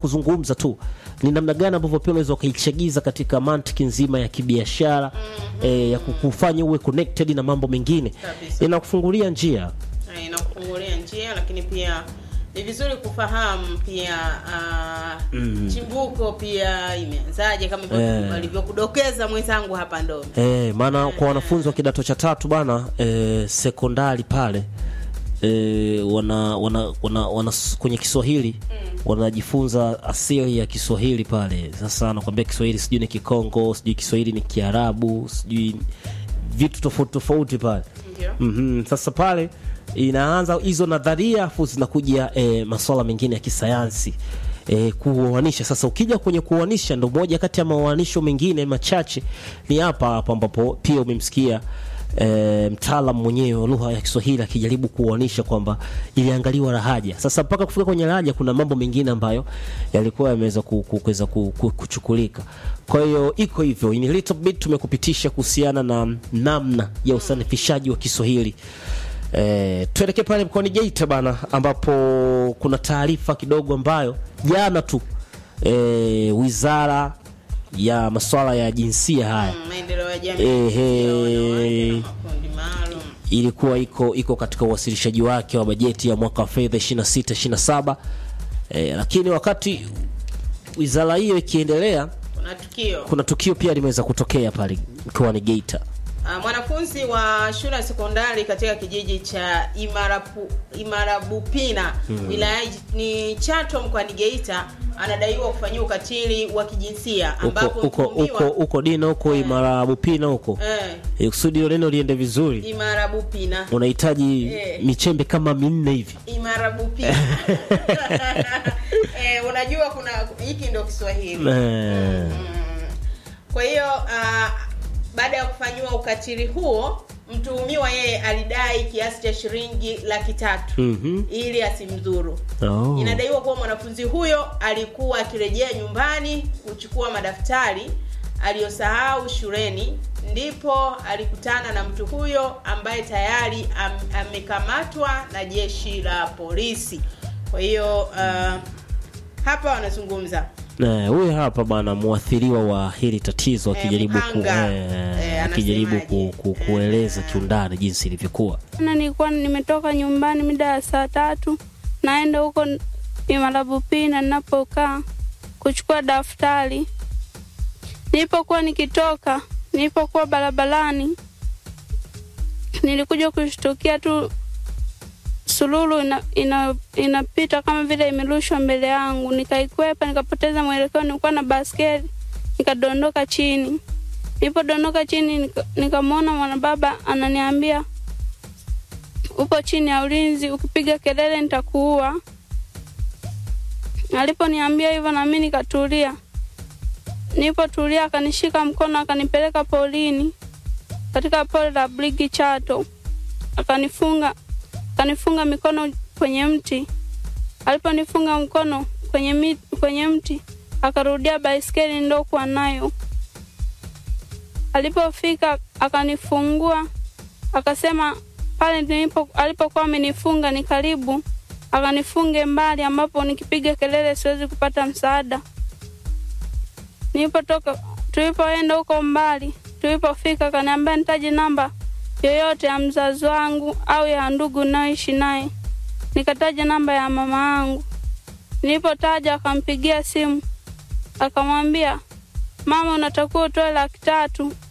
kuzungumza tu ni namna gani ambavyo pia unaweza ukaichagiza katika mantiki nzima ya kibiashara eh, ya kukufanya uwe connected na mambo mengine Kabisa. inakufungulia njia Eh, inakufungulia njia lakini pia ni vizuri kufahamu pia uh, chimbuko pia imeanzaje kama Eh. alivyokudokeza mwenzangu hapa ndo Eh, maana kwa wanafunzi wa kidato cha tatu bana eh, sekondari pale eh, wana, wana, wana, wana kwenye Kiswahili wanajifunza asili ya Kiswahili pale. Sasa nakwambia Kiswahili sijui ni Kikongo, sijui Kiswahili ni Kiarabu, sijui vitu tofauti tofauti pale. ndio Mhm, Sasa pale inaanza hizo nadharia afu zinakuja e, masuala mengine ya kisayansi e, kuoanisha. Sasa ukija kwenye kuoanisha, ndo moja kati ya maoanisho mengine machache ni hapa hapa ambapo pia umemsikia e, mtaalam mwenyewe wa lugha ya Kiswahili akijaribu kuoanisha kwamba iliangaliwa lahaja. Sasa mpaka kufika kwenye lahaja kuna mambo mengine ambayo yalikuwa yameweza ku- ku- kuweza ku- ku- kuchukulika. Kwa hiyo iko hivyo, in a little bit tumekupitisha kuhusiana na namna ya usanifishaji wa Kiswahili. E, tuelekee pale mkoani Geita bana, ambapo kuna taarifa kidogo ambayo jana tu e, wizara ya masuala ya jinsia haya Mm, maendeleo ya jamii Ehe. ya wanawake na makundi maalum ilikuwa iko iko katika uwasilishaji wake wa bajeti ya mwaka wa fedha 26 27 e, lakini wakati wizara hiyo ikiendelea kuna tukio kuna tukio pia limeweza kutokea pale mkoani Geita. Ah, mwanafunzi wa shule ya sekondari katika kijiji cha Imarapu, Imarabupina wilaya ni Chato mkoani Geita anadaiwa kufanyia ukatili wa kijinsia Huko ambapo huko mtuhumiwa huko huko Dina huko Imara Bupina huko eh, e, kusudi hilo neno liende vizuri Imarabupina unahitaji Eh. michembe kama minne hivi Imarabupina eh, unajua kuna hiki ndio Kiswahili Eh, Kwa hiyo ah, baada ya kufanyiwa ukatili huo, mtuhumiwa yeye alidai kiasi cha shilingi laki tatu mhm. ili asimdhuru. Oh. Inadaiwa kuwa mwanafunzi huyo alikuwa akirejea nyumbani kuchukua madaftari aliyosahau shuleni, ndipo alikutana na mtu huyo ambaye tayari am, amekamatwa na jeshi la polisi. Kwa hiyo ah, hapa wanazungumza Eh, huyu hapa bana mwathiriwa wa hili tatizo Eh, akijaribu ku, mhanga. eh, Eh, akijaribu ku, anasemaje? ku, kueleza kiundani jinsi ilivyokuwa. na nilikuwa nimetoka nyumbani mida ya saa tatu naenda huko Imarabupina ninapokaa kuchukua daftari. Nilipokuwa nikitoka, nilipokuwa barabarani, nilikuja kushtukia tu sululu ina, ina, inapita kama vile imerushwa mbele yangu, nikaikwepa, nikapoteza mwelekeo. Nilikuwa na baskeli, nikadondoka chini. Nilipodondoka chini, nika- nikamwona mwanababa ananiambia upo chini ya ulinzi, ukipiga kelele nitakuua. Aliponiambia hivyo, na mimi nikatulia. Nilipotulia, akanishika mkono, akanipeleka polini, katika pori la Brigi Chato, akanifunga akanifunga mikono kwenye mti. Aliponifunga mkono kwenye, mi, kwenye mti, akarudia baiskeli ndokuwa nayo. Alipofika akanifungua akasema pale nilipo alipokuwa amenifunga ni karibu, akanifunge mbali ambapo nikipiga kelele siwezi kupata msaada. Nilipotoka, tulipoenda huko mbali, tulipofika akaniambia nitaje namba yoyote ya mzazi wangu au ya ndugu nayoishi naye. Nikataja namba ya mama yangu. Nilipotaja akampigia simu, akamwambia mama, unatakiwa utoe laki tatu